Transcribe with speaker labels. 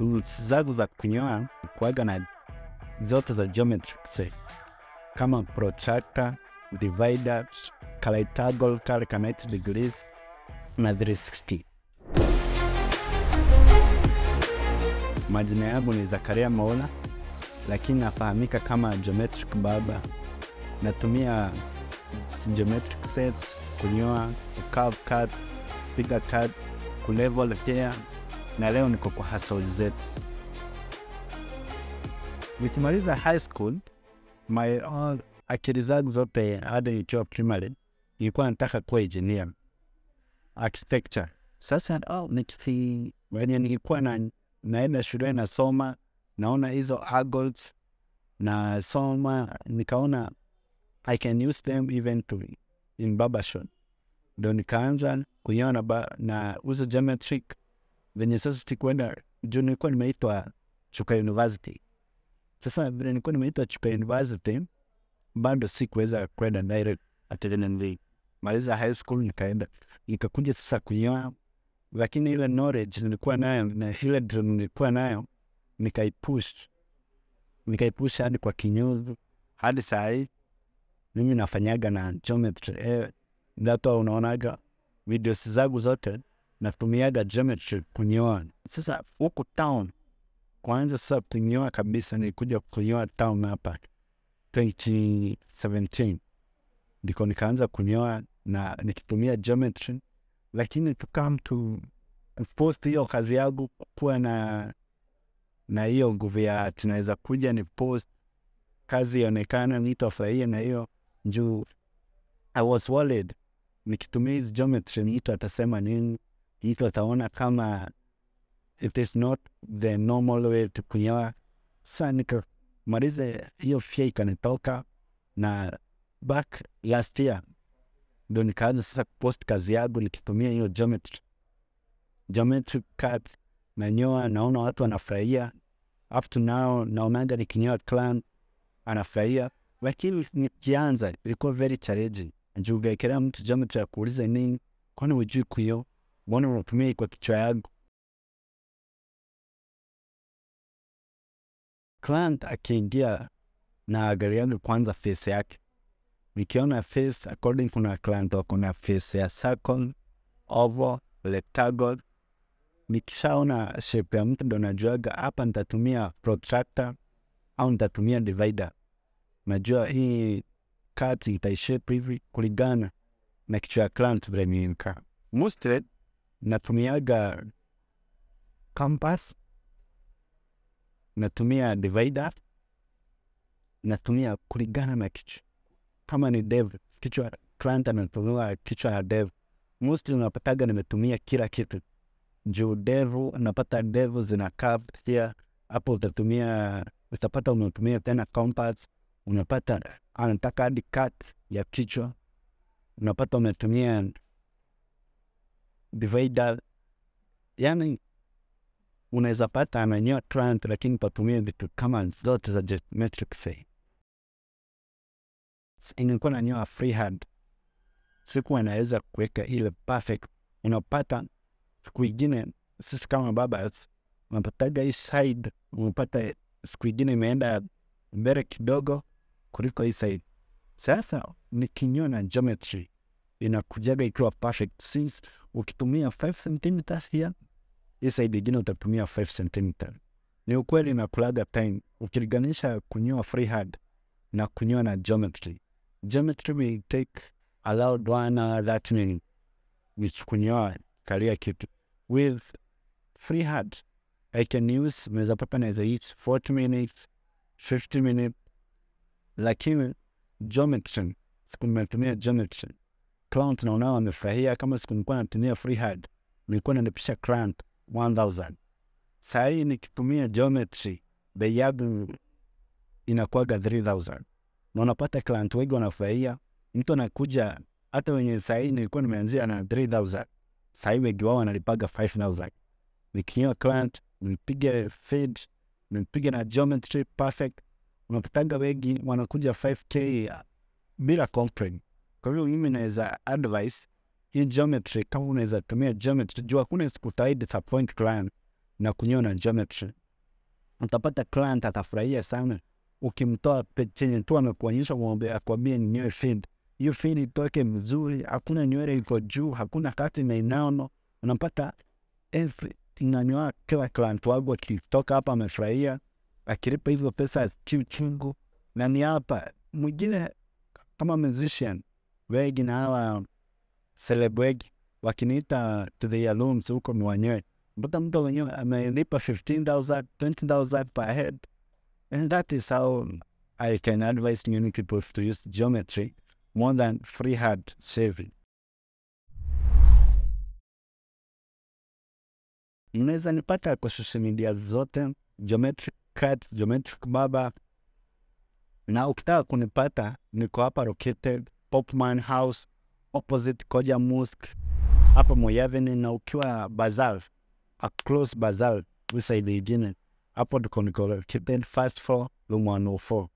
Speaker 1: tools zangu za kunyoa kuaga na zote za geometric set kama protractor, divider, kaleitabol kale ka 90 degrees na 360. Majina yangu ni Zakaria Maula, lakini nafahamika kama geometric barber. Natumia geometric sets kunyoa, curve cut, piga cut, kulevel pia, na leo niko kwa hustle zetu. Nikimaliza high school my all akili zangu zote hadi nikiwa primary nilikuwa nataka kuwa engineer architecture. Sasa oh, niki wenye nilikuwa na naenda shule nasoma, naona hizo argolds nasoma, nikaona I can use them even to in barbershop, ndo nikaanza kunyoa na, ba- na uzo geometric venye sasa sikuenda juu nilikuwa nimeitwa Chuka University. Sasa vile nilikuwa nimeitwa Chuka University, bado sikuweza kwenda direct ati nilimaliza high school nikaenda nikakuja sasa kunyoa, lakini ile knowledge nilikuwa nayo na ile dream nilikuwa nayo nikaipush nikaipush hadi kwa kinyozi hadi saa hii mimi nafanyaga na geometry eh, ndato unaonaga videos zangu zote natumiaga geometry kunyoa. Sasa huku town kwanza sasa kunyoa kabisa nilikuja kunyoa town hapa 2017 ndiko nikaanza kunyoa na nikitumia geometry, lakini to come to post hiyo kazi yangu kuwa na na hiyo nguvu ya tunaweza kuja ni post kazi ionekana mtu afurahie na hiyo juu I was worried nikitumia hizi geometry mtu atasema nini, mtu ataona kama it is not the normal way to kunyoa. Sa nikamaliza hiyo fia ikanitoka, na back last year ndo nikaanza sasa kupost kazi yangu nikitumia hiyo geometry geometry cut nanyoa, naona watu wanafurahia. Up to now naonaga nikinyoa client anafurahia, lakini nikianza ilikuwa very challenging juu ugekelea mtu geometry ya kuuliza nini, kwani hujui kuyo, mbona unatumia hii kwa kichwa yangu? Client akiingia na angaliaga kwanza face yake, nikiona face according, kuna client wako na face ya circle, oval, rectangle. Nikishaona shape ya mtu ndo najuaga hapa nitatumia protractor au nitatumia divider. Najua hii cut itaishape hivi kulingana na kichwa ya client vile nimekaa. Mostly natumiaga compass, natumia divider, natumia kulingana na kichwa. Kama ni dev, kichwa client anatumia kichwa ya dev, mostly unapataga nimetumia kila kitu juu devu, unapata devu zina curve here, hapo utatumia utapata umetumia tena compass, unapata anataka hadi cut ya kichwa, unapata umetumia divider, yani unaweza pata ananyoa client lakini patumia vitu kama zote za geometric say. Nilikuwa nanyoa freehand, sikuwa naweza kuweka ile perfect. Unapata siku ingine sisi kama barbers unapataga hii side, unapata siku ingine imeenda mbele kidogo kuliko hii side. Sasa nikinyoa na geometry inakujaga ikiwa perfect, since ukitumia 5 cm here hii side ingine utatumia 5 cm. Ni ukweli nakulaga time ukilinganisha kunyoa freehand na kunyoa na geometry. Geometry will take allowed one hour that minute which kunyoa kalia kitu with freehand I can use naweza pata naweza use 40 minutes 50 minutes, lakini geometry siku nimetumia geometry client naona wamefurahia. Kama siku nilikuwa natumia freehand nilikuwa nalipisha client 1000 saa hii nikitumia geometry bei yangu inakuwaga 3000 na unapata client wengi wanafurahia. Mtu anakuja hata wenye saa hii nilikuwa nimeanzia na 3000 saa hii wengi wao wanalipaga 5000 nikinyoa client nimpige fade nimpige na geometry perfect, unapataga wengi wanakuja 5k bila complaint. Kwa hivyo mimi naweza advice hii geometry, kama unaweza tumia geometry, juu hakuna siku utai disappoint client na kunyona geometry utapata client atafurahia sana ukimtoa pe- chenye tu amekuonyesha mwombe akwambie ninyoe fade hiyo fade itoke mzuri hakuna nywele iko juu hakuna kati na inaono unapata every inanyoa kila client wangu akitoka hapa amefurahia akilipa hizo pesa asikiu chungu na ni hapa mwingine kama musician wengi na hawa celeb wengi wakiniita to the rooms huko ni wanyoe mpaka mtu wenyewe amelipa 15000 20000 per head and that is how i can advise new people to use geometry more than freehand shaving mnaweza nipata kwa social media zote geometric cut geometric baba na ukitaka kunipata niko hapa located popman house opposite koja mosque hapa moyaveni na ukiwa bazal across bazal usaidi ingine hapo tuko niko located first floor room 104